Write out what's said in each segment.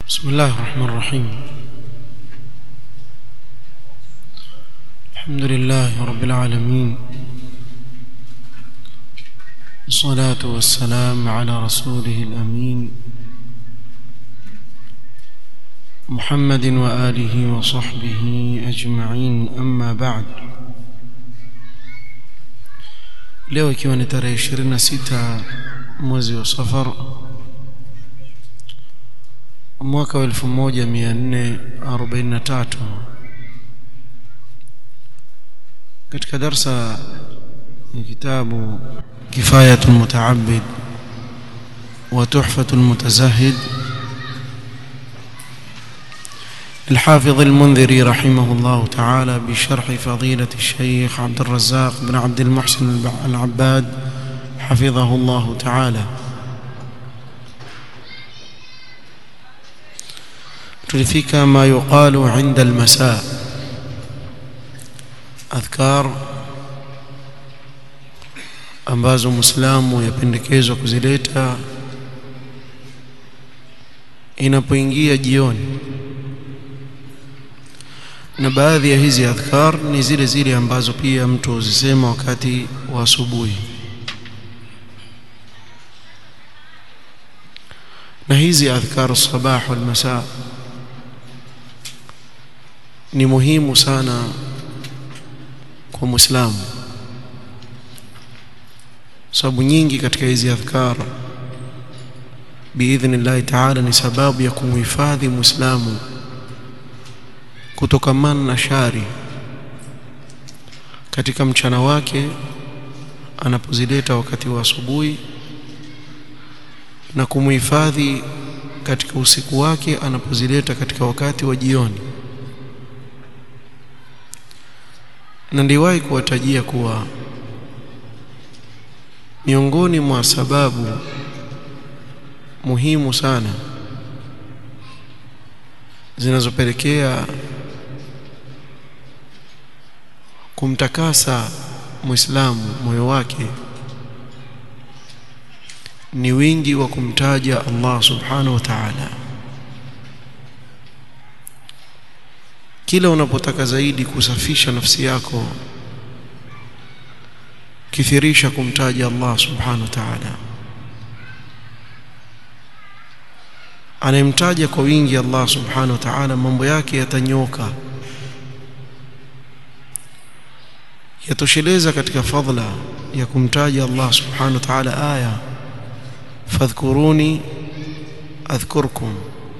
بسم الله الرحمن الرحيم الحمد لله رب العالمين الصلاة والسلام على رسوله الأمين محمد وآله وصحبه أجمعين أما بعد leo ikiwa ni tarehe 26 mwezi wa safar mwaka wa 1443 katika darsa ya kitabu كفاية المتعبد وتحفة المتزهد الحافظ المنذري رحمه الله تعالى بشرح فضيلة الشيخ عبد الرزاق بن عبد المحسن العباد حفظه الله تعالى تلفك ما يقال عند المساء أذكار ambazo muislamu yapendekezwa kuzileta inapoingia jioni na baadhi ya hizi adhkar ni zile zile ambazo pia mtu huzisema wakati wa asubuhi na hizi adhkar sabah wal masa ni muhimu sana kwa muislamu sababu nyingi katika hizi adhkar biidhnillahi taala ni sababu ya kumhifadhi muislamu kutokamana na shari katika mchana wake anapozileta wakati wa asubuhi na kumhifadhi katika usiku wake anapozileta katika wakati wa jioni na ndiwahi kuwatajia kuwa miongoni mwa sababu muhimu sana zinazopelekea kumtakasa muislamu moyo wake ni wingi wa kumtaja Allah subhanahu wa ta'ala kila unapotaka zaidi kusafisha nafsi yako kithirisha kumtaja Allah subhanahu wa ta'ala anayemtaja kwa wingi Allah subhanahu wa ta'ala mambo yake yatanyoka yatosheleza katika fadla ya kumtaja Allah subhanahu wa ta'ala aya fadhkuruni adhkurkum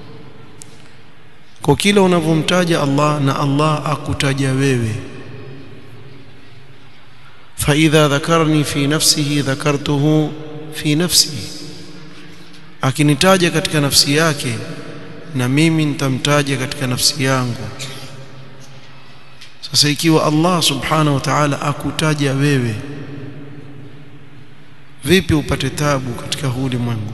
kwa kila unavyomtaja Allah na Allah akutaja wewe فإذا ذكرني في نفسه ذكرته في نفسي akinitaja katika nafsi yake na mimi nitamtaja katika nafsi yangu sasa ikiwa Allah subhanahu wa ta'ala akutaja wewe vipi upate tabu katika huu ulimwengu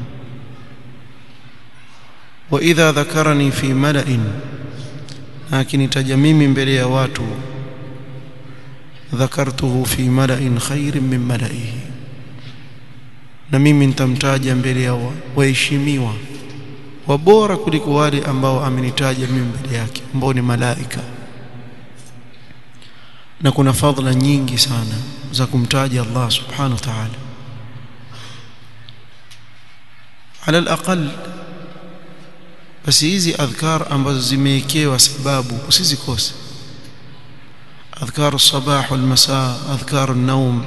wa idha dhakarani fi mala'in na akinitaja mimi mbele ya watu dhakartuhu fi mala'in khairin min mala'ihi na mimi nitamtaja mbele ya waheshimiwa wabora kuliko wale ambao amenitaja mimi mbele yake ambao ni malaika na kuna fadhila nyingi sana za kumtaja Allah subhanahu wa ta'ala ala alaqal basi hizi adhkar ambazo zimewekewa sababu usizikose أذكار الصباح والمساء أذكار النوم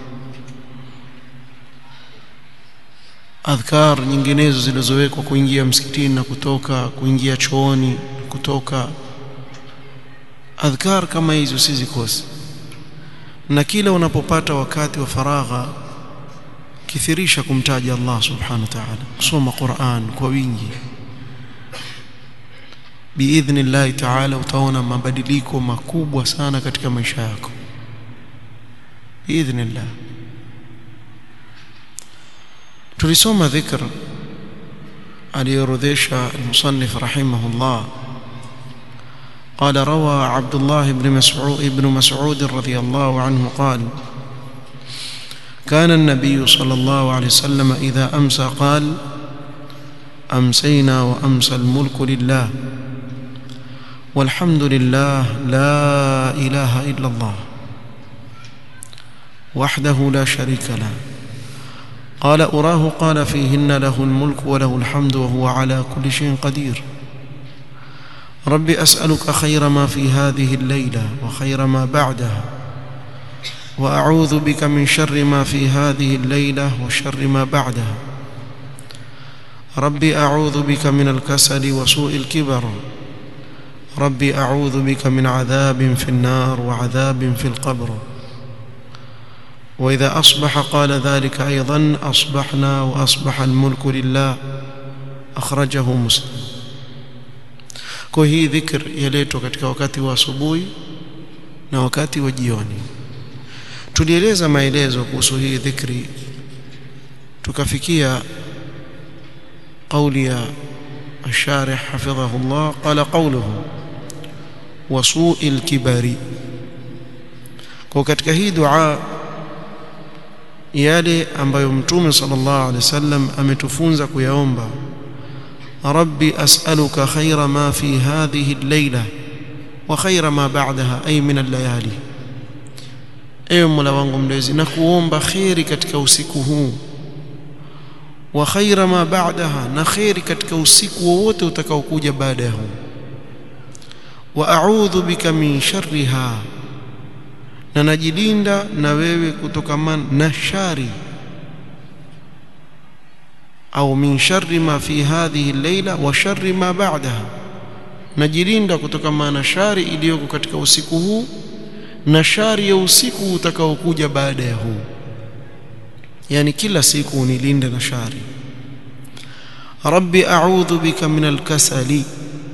adhkar nyinginezo zilizowekwa kuingia msikitini na kutoka kuingia chooni kutoka adhkar kama hizo usizikose na kila unapopata wakati wa faragha kithirisha kumtaja Allah subhanahu wa ta'ala kusoma Qur'an kwa wingi biidhnillahi ta'ala utaona mabadiliko makubwa sana katika maisha yako biidhnillah tulisoma dhikr aliyorodhesha المصنف رحمه الله قال روى عبد الله بن مسعود ابن مسعود رضي الله عنه قال كان النبي صلى الله عليه وسلم إذا أمسى قال أمسينا وأمسى الملك لله والحمد لله لا إله إلا الله وحده لا شريك له قال أراه قال فيهن له الملك وله الحمد وهو على كل شيء قدير رب أسألك خير ما في هذه الليلة وخير ما بعدها وأعوذ بك من شر ما في هذه الليلة وشر ما بعدها ربي أعوذ بك من الكسل وسوء الكبر ربي أعوذ بك من عذاب في النار وعذاب في القبر وإذا أصبح قال ذلك أيضا أصبحنا وأصبح الملك لله أخرجه مسلم kwa hii dhikr yaletwa katika wakati wa asubuhi na wakati wa jioni tulieleza maelezo kuhusu hii dhikri tukafikia قولي يا الشارح حفظه الله قال قوله وسوء الكبر kwa katika hii dua yale ambayo mtume sallallahu alaihi wasallam ametufunza kuyaomba rabbi as'aluka khaira ma fi hadhihi al-layla wa khaira ma ba'daha ay min al-layali ewe mola wangu mlezi na kuomba khairi katika usiku huu wa khaira ma ba'daha na khairi katika usiku wowote utakaokuja baada ya huu wa a'udhu bika min sharriha na najilinda na wewe kutokamana na shari au min sharri ma fi hadhihi al-layla wa sharri ma ba'daha najilinda kutokamana na shari iliyoko katika usiku huu na shari ya usiku utakaokuja baada ya huu yani kila siku unilinde na shari rabbi a'udhu bika min al-kasali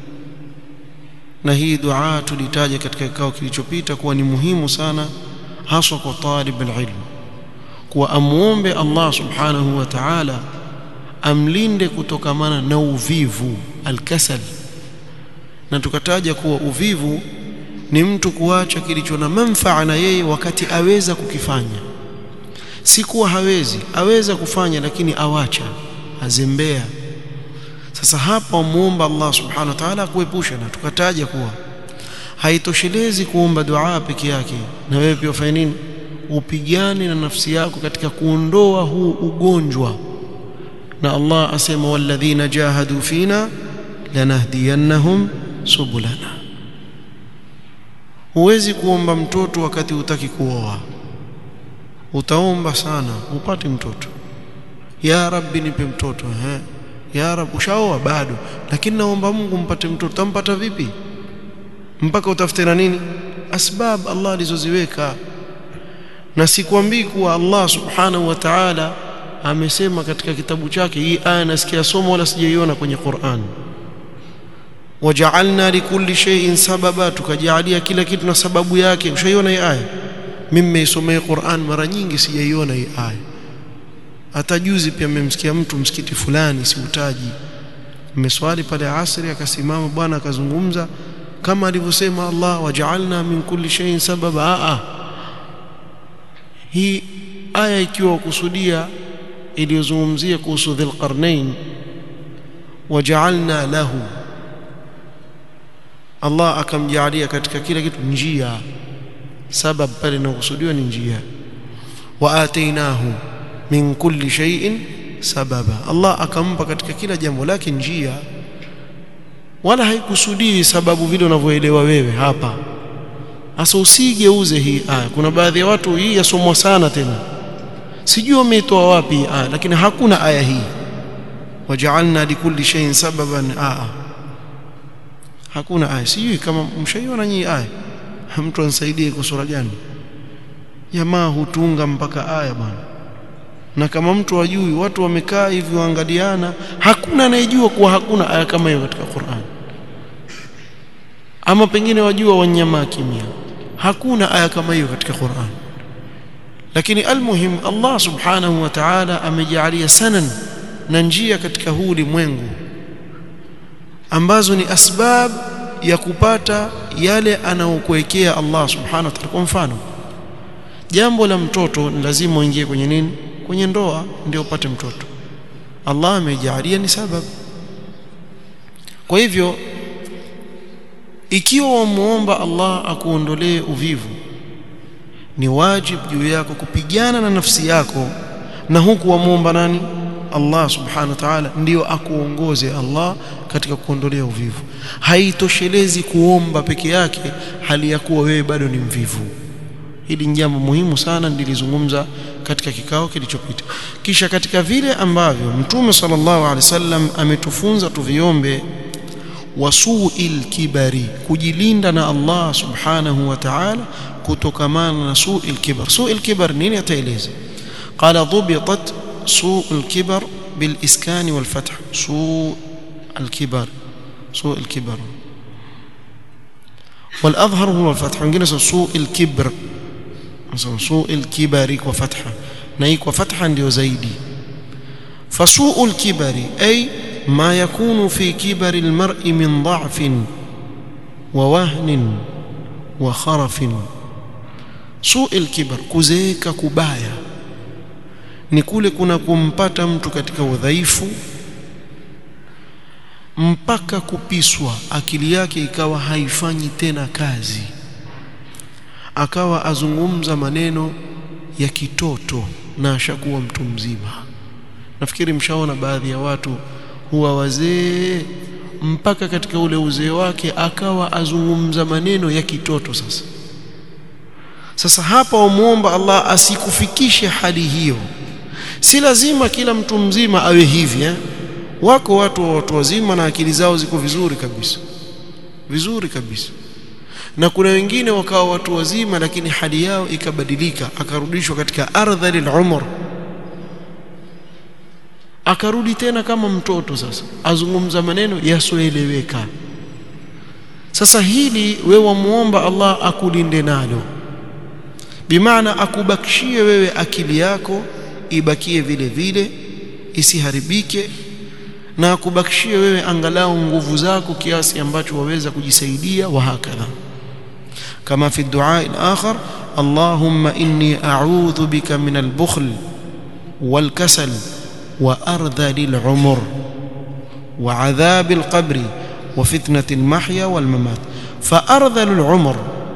na hii dua tulitaja katika kikao kilichopita kuwa ni muhimu sana haswa kwa talib alilm kuwa amuombe Allah subhanahu wa ta'ala amlinde kutokamana na uvivu alkasal na tukataja kuwa uvivu ni mtu kuacha kilicho na manfaa na yeye wakati aweza kukifanya si kuwa hawezi aweza kufanya lakini awacha azembea sasa hapa muomba Allah subhanahu wa ta'ala kuepusha na tukataja kuwa haitoshelezi kuomba dua peke yake na wewe pia ufanye nini upigane na nafsi yako katika kuondoa huu ugonjwa na Allah asema walladhina jahadu fina lanahdiyannahum subulana huwezi kuomba mtoto wakati hutaki kuoa utaomba sana upate mtoto ya rabbi nipe mtoto eh ya rab ushaoa bado lakini naomba Mungu mpate mtoto utampata vipi mpaka utafute na nini asbab Allah alizoziweka na sikwambii kuwa Allah subhanahu wa ta'ala amesema katika kitabu chake hii aya nasikia somo wala sijaiona kwenye Qur'an waja'alna likulli shay'in sababa tukajalia kila kitu na sababu yake ushaiona hii aya mimi nimeisomea Qur'an mara nyingi sijaiona hii aya hata juzi pia mmemsikia mtu msikiti fulani siutaji mmeswali pale asri akasimama bwana akazungumza kama alivyosema Allah waja'alna min kulli shay'in sababa a hii aya ikiwa kusudia iliyozungumzia kuhusu dhilqarnain waja'alna lahu Allah akamjalia katika kila kitu njia sabab pale inakusudiwa ni njia wa atainahu min kulli shay'in sababa Allah akampa katika kila jambo lake njia wala haikusudii sababu vile unavyoelewa wewe hapa hasa usigeuze hii aya kuna baadhi ya watu hii yasomwa sana tena sijui wameitoa wapi hii aya lakini hakuna aya hii waja'alna likulli shay'in sababan aa hakuna aya sijui kama mshaiona nyinyi aya mtu anisaidie kwa sura gani jamaa hutunga mpaka aya bwana na kama mtu ajui watu wamekaa hivi waangaliana hakuna anayejua kuwa hakuna aya kama hiyo katika Qur'an ama pengine wajua wanyama kimya hakuna aya kama hiyo katika Qur'an lakini almuhim Allah subhanahu wa ta'ala amejalia sanan na njia katika huu ulimwengu ambazo ni asbab ya kupata yale anayokuwekea Allah subhanahu wa ta'ala kwa mfano jambo la mtoto ni lazima uingie kwenye nini kwenye ndoa ndio upate mtoto Allah amejalia ni sababu kwa hivyo ikiwa wamuomba Allah akuondolee uvivu ni wajibu juu yako kupigana na nafsi yako na huku wamuomba nani Allah subhanahu wa ta'ala ndio akuongoze Allah katika kuondolea uvivu haitoshelezi kuomba peke yake hali ya kuwa wewe bado ni mvivu hili ni jambo muhimu sana nilizungumza katika kikao kilichopita kisha katika vile ambavyo mtume sallallahu alaihi wasallam ametufunza tuviombe wasuil kibari kujilinda na Allah subhanahu wa ta'ala kutokamana na suil kibar suil kibar nini ataeleza qala dhubitat suil kibar بالإسكان والفتح سوء الكبر سوء الكبر والأظهر هو الفتح wengine سوء الكبر سوء الكبر وفتحة نايك وفتحة ndio zaidi فسوء الكبر أي ما يكون في كبر المرء من ضعف ووهن وخرف سوء الكبر كزيك كبايا ni kule kuna kumpata mtu katika udhaifu mpaka kupiswa akili yake ikawa haifanyi tena kazi akawa azungumza maneno ya kitoto na ashakuwa mtu mzima nafikiri mshaona baadhi ya watu huwa wazee mpaka katika ule uzee wake akawa azungumza maneno ya kitoto sasa sasa hapa wamuomba Allah asikufikishe hali hiyo si lazima kila mtu mzima awe hivi eh? wako watu wa watu wazima na akili zao ziko vizuri kabisa vizuri kabisa na kuna wengine wakawa watu wazima lakini hali yao ikabadilika akarudishwa katika ardhalil umr akarudi tena kama mtoto sasa azungumza maneno yasioeleweka sasa hili wewe wamuomba Allah akulinde nalo bimaana akubakishie wewe akili yako ibakie vile vile isiharibike na akubakishie wewe angalau nguvu zako kiasi ambacho waweza kujisaidia wa hakadha kama fi du'a al-akhar Allahumma inni a'udhu bika min al-bukhl wal-kasal wa ardhali al-umr wa 'adhab al-qabr wa fitnati al-mahya wal-mamat fa ardhalu al-umr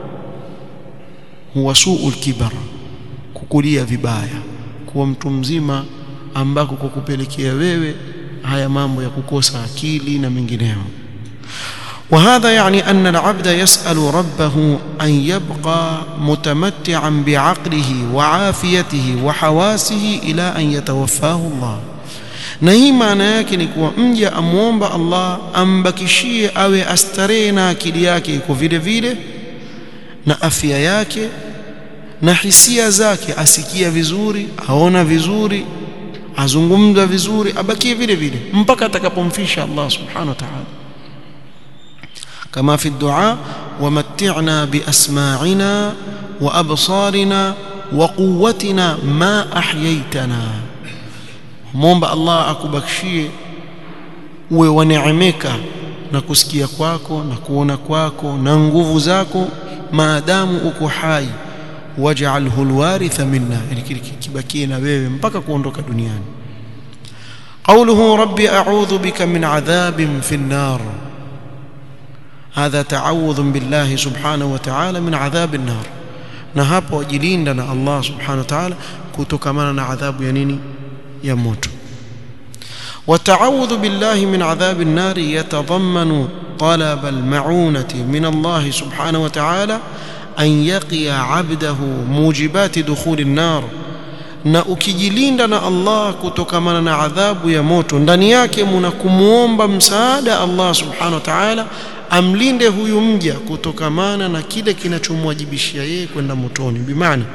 huwa su'u al-kibar kukulia vibaya kuwa mtu mzima ambako kwa kupelekea wewe haya mambo ya kukosa akili na mengineyo وهذا يعني أن العبد يسأل ربه أن يبقى متمتعا بعقله وعافيته وحواسه إلى أن يتوفاه الله na hii maana yake ni kuwa mja amwomba Allah ambakishie awe astarehe na akili yake iko vile vile na afya yake na hisia zake asikia vizuri aona vizuri azungumza vizuri abakie vile vile mpaka atakapomfisha Allah subhanahu wa ta'ala kama fi dua wamatti'na biasma'ina wa absarina wa quwwatina ma ahyaytana muomba Allah akubakishie uwe waneemeka na kusikia kwako na kuona kwako na nguvu zako maadamu uko hai waj'alhu alwaritha minna yani kibakie na wewe mpaka kuondoka duniani قوله ربي أعوذ بك من عذاب في النار هذا تعوذ بالله سبحانه وتعالى من عذاب النار na hapo wajilinda na Allah subhanahu wa ta'ala kutokamana na adhabu ya nini ya moto والتعوذ بالله من عذاب النار يتضمن طلب المعونة من الله سبحانه وتعالى أن يقي عبده موجبات دخول النار na ukijilinda na Allah kutokamana na adhabu ya moto ndani yake muna kumuomba msaada Allah subhanahu wa ta'ala amlinde huyu mja kutokamana na kile kinachomwajibishia yeye kwenda motoni bimaana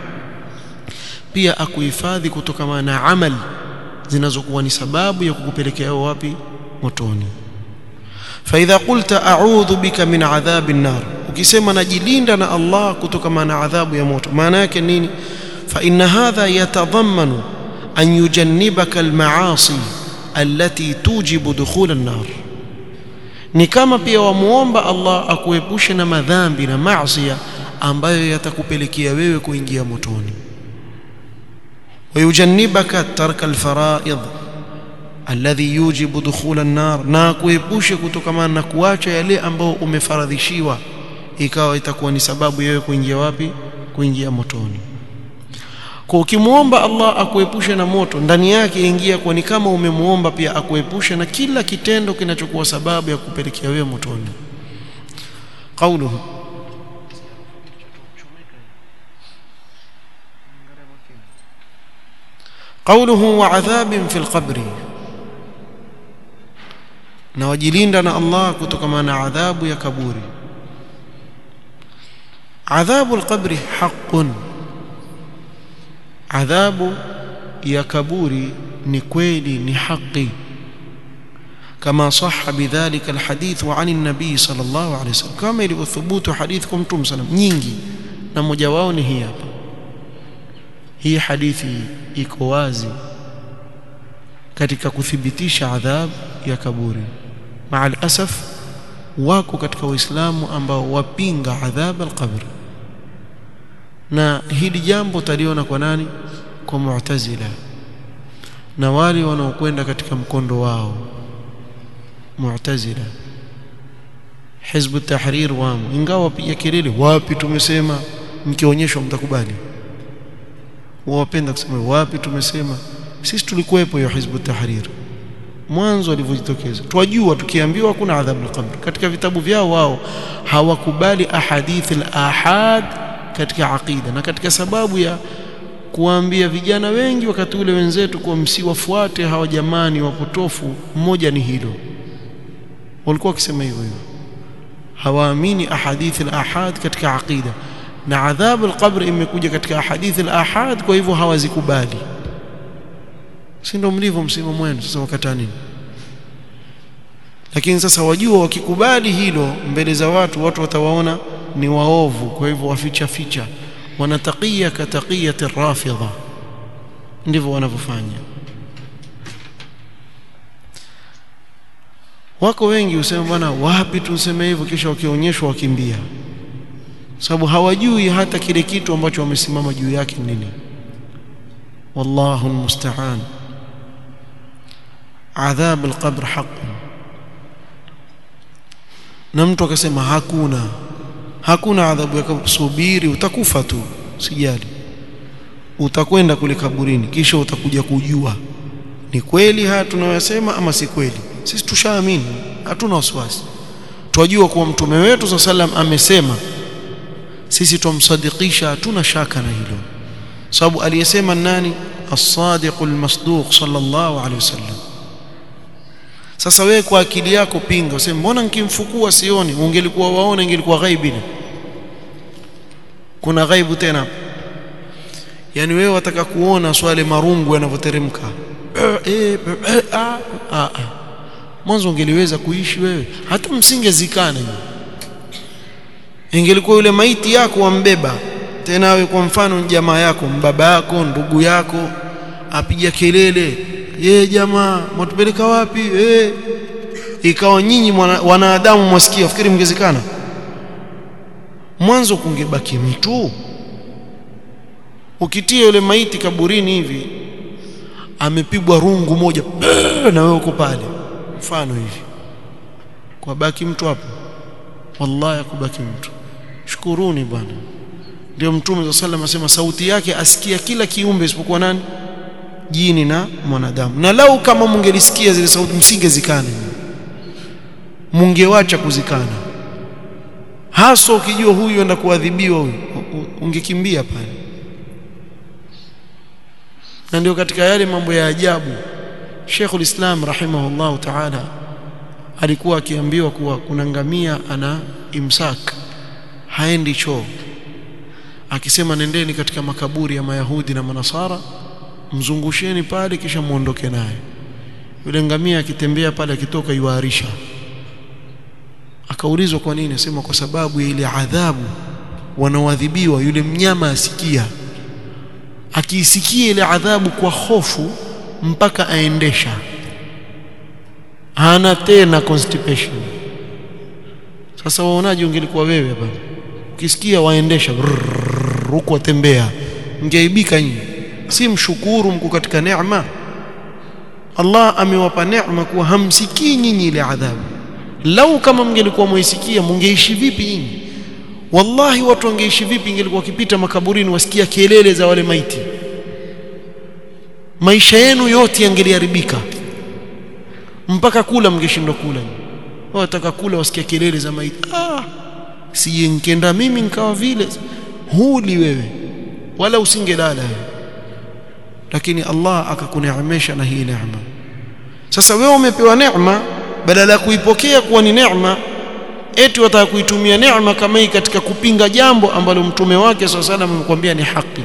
pia akuhifadhi kutokamana na amali zinazokuwa ni sababu ya kukupelekea wapi motoni فإذا قلت أعوذ بك من عذاب النار ukisema najilinda na Allah kutokamana na adhabu ya moto maana yake nini فإن هذا يتضمن أن يجنبك المعاصي التي توجب دخول النار ni kama pia wamuomba Allah akuepushe na madhambi na maasi ambayo yatakupelekea wewe kuingia motoni ويجنبك ترك الفرائض alladhi yujibu dukhula an-nar na kuepushe kutokamana na kuacha yale ambao umefaradhishiwa ikawa itakuwa ni sababu yewe kuingia wapi kuingia motoni kwa ukimwomba Allah akuepushe na moto ndani yake ingia kwa ni kama umemwomba pia akuepushe na kila kitendo kinachokuwa sababu ya kupelekea wewe motoni qauluhu قوله وعذاب في القبر na wajilinda na Allah kutokana na adhabu ya kaburi adhabu alqabri haqqun adhabu ya kaburi ni kweli ni haki kama sahha bidhalika alhadith wa an an-nabi sallallahu alayhi wasallam kama ilivyothubutu hadith kwa mtume sallam nyingi na mmoja wao ni hii hapa hii hadithi iko wazi katika kuthibitisha adhab ya kaburi maal asaf wako katika waislamu ambao wapinga adhab alqabr na hili jambo taliona kwa nani kwa mu'tazila na wale wanaokwenda katika mkondo wao mu'tazila hizb tahrir wamo ingawa pia kelele wapi tumesema mkionyeshwa mtakubali wapenda kusema wapi tumesema sisi tulikuwepo hiyo hizb tahrir mwanzo alivyojitokeza twajua tukiambiwa kuna adhabu al-qabr katika vitabu vyao wao hawakubali ahadith al-ahad katika aqida na katika sababu ya kuwaambia vijana wengi wakati ule wenzetu kwa msiwafuate hawa jamani wapotofu mmoja ni hilo walikuwa wakisema hivyo hivyo hawaamini ahadith al-ahad katika aqida na adhabu al-qabr imekuja katika ahadith al-ahad kwa hivyo hawazikubali si ndio mlivyo msimamo wenu sasa wakata nini lakini sasa wajua wakikubali hilo mbele za watu watu watawaona ni waovu kwa hivyo waficha ficha wanatakia kataqiyati rafidha ndivyo wanavyofanya wako wengi usema bwana wapi tuseme hivyo kisha wakionyeshwa wakimbia sababu hawajui hata kile kitu ambacho wamesimama juu yake nini wallahu almusta'an adhab alqabr haqqun na mtu akasema hakuna hakuna adhabu ya kaburi subiri utakufa tu sijali utakwenda kule kaburini kisha utakuja kujua ni kweli haya tunayosema ama si kweli sisi tushaamini hatuna wasiwasi twajua kuwa mtume wetu sallam amesema sisi tumsadikisha hatuna shaka na hilo sababu aliyesema nani as-sadiq al-masduq sallallahu alayhi wasallam sasa wewe kwa akili yako pinga useme mbona nikimfukua sioni ungelikuwa waona ingelikuwa ghaibi kuna ghaibu tena yani wewe wataka kuona swale marungu yanavyoteremka eh ah ah mwanzo ungeliweza kuishi wewe hata msingezikana ingelikuwa yule maiti yako wambeba tena wewe kwa mfano jamaa yako mbaba yako ndugu yako apiga kelele ye jamaa mwatupeleka wapi eh ikawa nyinyi wanadamu mwasikia fikiri mngezikana mwanzo kungebaki mtu ukitia yule maiti kaburini hivi amepigwa rungu moja na wewe uko pale mfano hivi kwa baki mtu hapo wallahi akubaki mtu shukuruni bwana ndio mtume wa sallam asema sauti yake asikia kila kiumbe isipokuwa nani jini na mwanadamu na lau kama mungelisikia zile sauti msingezikana mungewacha kuzikana hasa ukijua huyu enda kuadhibiwa huyu ungekimbia pale na ndio katika yale mambo ya ajabu Sheikhul Islam rahimahullah ta'ala alikuwa akiambiwa kuwa kuna ngamia ana imsak haendi choo akisema nendeni katika makaburi ya mayahudi na manasara mzungusheni pale kisha muondoke naye yule ngamia akitembea pale akitoka yuarisha akaulizwa kwa nini asema kwa sababu ya ile adhabu wanaoadhibiwa yule mnyama asikia akiisikia ile adhabu kwa hofu mpaka aendesha hana tena constipation sasa waonaje ungelikuwa wewe baba ukisikia waendesha huko watembea mngeaibika nyinyi si mshukuru mko katika neema Allah amewapa neema kuwa hamsikii nyinyi ile adhabu lau kama mngelikuwa mwaisikia mngeishi vipi nyinyi wallahi watu wangeishi vipi ingelikuwa wakipita makaburini wasikia kelele za wale maiti maisha yenu yote yangeliharibika mpaka kula mngeshindwa kula wataka kula wasikia kelele za maiti ah si nkenda mimi nikawa vile huli wewe wala usingelala wewe lakini Allah akakuneemesha na hii neema sasa wewe umepewa neema badala ya kuipokea kuwa ni neema eti wataka kuitumia neema kama hii katika kupinga jambo ambalo mtume wake swalla salam amekwambia ni haki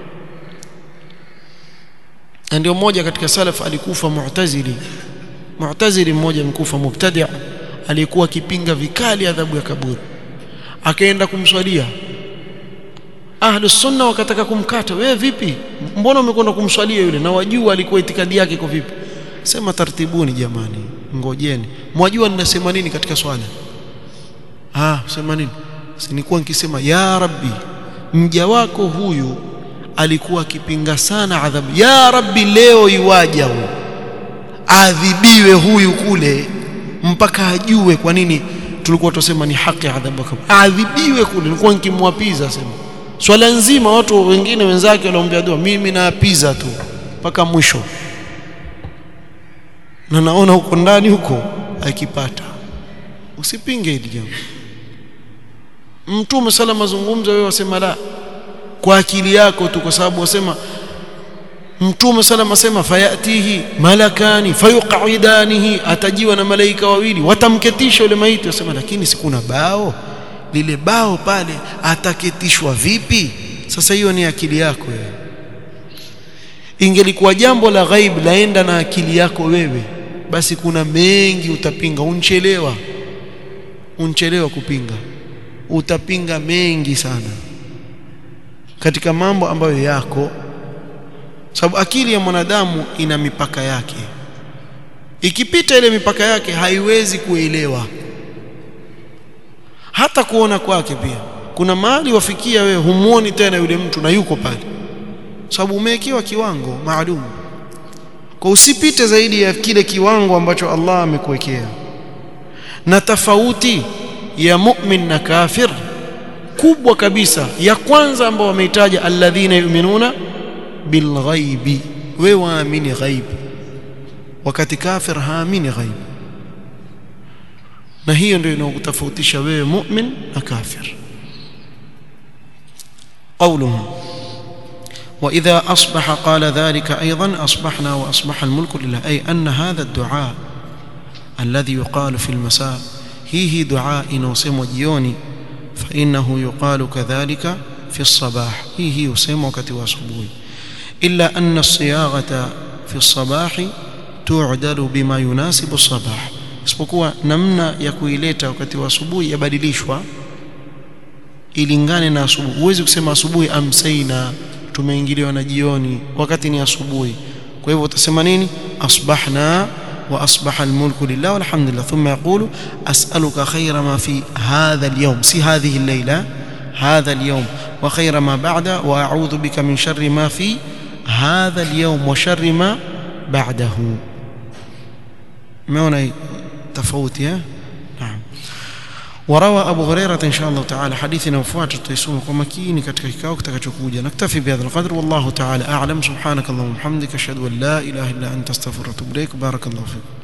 na ndio mmoja katika salaf alikufa mu'tazili mu'tazili mmoja mkufa mubtadi' alikuwa akipinga vikali adhabu ya kaburi akaenda kumswalia ahlu sunna wakataka kumkata wewe vipi mbona umekwenda kumswalia yule na wajua alikuwa itikadi yake kwa vipi sema tartibuni jamani ngojeni mwajua ninasema nini katika swala ah sema nini sinikuwa nikisema ya rabbi mja wako huyu alikuwa akipinga sana adhabu ya rabbi leo iwaja huyu adhibiwe huyu kule mpaka ajue kwa nini tulikuwa tusema ni haki adhabu adhibiwe kule nilikuwa nikimwapiza sema swala nzima watu wengine wenzake wanaombea dua mimi naapiza tu mpaka mwisho na naona huko ndani huko akipata usipinge hili jambo mtume sala mazungumzo wewe wasema la kwa akili yako tu kwa sababu wasema mtume sala asema fayatihi malakani fayuqidanihi atajiwa na malaika wawili watamketisha yule maiti wasema lakini sikuna bao lile bao pale ataketishwa vipi sasa hiyo ni akili yako wewe ingelikuwa jambo la ghaib laenda na akili yako wewe basi kuna mengi utapinga unchelewa unchelewa kupinga utapinga mengi sana katika mambo ambayo yako sababu akili ya mwanadamu ina mipaka yake ikipita ile mipaka yake haiwezi kuelewa hata kuona kwake pia kuna mahali wafikia wewe humuoni tena yule mtu na yuko pale sababu umewekewa kiwango maalum kwa usipite zaidi ya kile kiwango ambacho Allah amekuwekea na tofauti ya mu'min na kafir kubwa kabisa ya kwanza ambao wameitaja alladhina yu'minuna bilghaibi wewe waamini ghaibi wakati kafir haamini ghaibi na hiyo ndio inayokutofautisha wewe mu'min na kafir قوله وإذا أصبح قال ذلك أيضا أصبحنا وأصبح الملك لله أي أن هذا الدعاء الذي يقال في المساء هي هي دعاء نوسم جيوني فإنه يقال كذلك في الصباح هي هي يسمى وقت وصبوي إلا أن الصياغة في الصباح تعدل بما يناسب الصباح isipokuwa namna ya kuileta wakati wa asubuhi yabadilishwa ilingane na asubuhi huwezi kusema asubuhi amsaina tumeingiliwa na jioni wakati ni asubuhi kwa hivyo utasema nini asbahna wa asbaha almulku lillah walhamdulillah thumma yaqulu as'aluka khayra ma fi hadha alyawm si hadhihi al-layla hadha alyawm wa khayra ma ba'da wa a'udhu bika min sharri ma fi hadha alyawm wa sharri ma ba'dahu umeona tofauti eh naam وروى أبو هريرة إن شاء الله تعالى حديثنا وفوات تيسوم ومكيني كتك كاوك تكتشكوجا نكتفي بهذا القدر والله تعالى أعلم سبحانك اللهم وبحمدك أشهد أن لا إله إلا أنت استغفرك وأتوب إليك بارك الله فيك